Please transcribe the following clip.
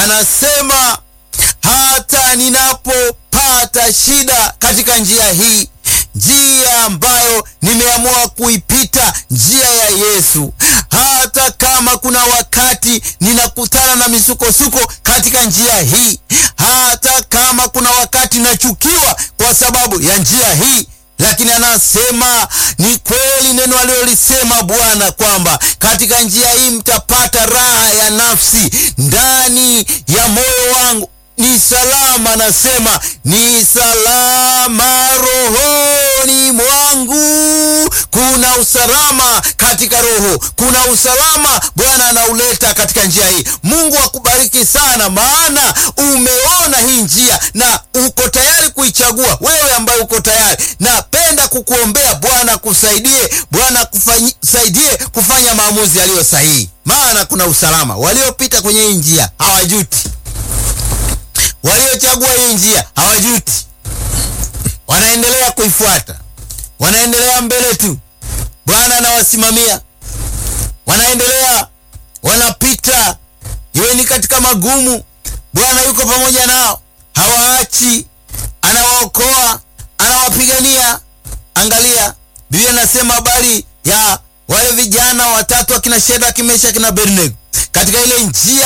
anasema hata ninapopata shida katika njia hii, njia ambayo nimeamua kuipita, njia ya Yesu, hata kama kuna wakati ninakutana na misukosuko katika njia hii, hata kama kuna wakati nachukiwa kwa sababu ya njia hii lakini anasema ni kweli neno alilolisema Bwana kwamba katika njia hii mtapata raha ya nafsi. Ndani ya moyo wangu ni salama, anasema ni salama rohoni mwangu. Kuna usalama katika roho, kuna usalama Bwana anauleta katika njia hii. Mungu akubariki sana, maana umeona hii njia na uko tayari kuichagua. Wewe ambaye uko tayari, napenda kukuombea Bwana kusaidie, Bwana kusaidie kufanya maamuzi yaliyo sahihi, maana kuna usalama. Waliopita kwenye hii njia hawajuti, waliochagua hii njia hawajuti, wanaendelea kuifuata, wanaendelea mbele tu. Bwana anawasimamia, wanaendelea, wanapita, iwe ni katika magumu, Bwana yuko pamoja nao, hawaachi, anawaokoa, anawapigania. Angalia, Biblia inasema habari ya wale vijana watatu akina Shadraka, Meshaki na Abednego katika ile njia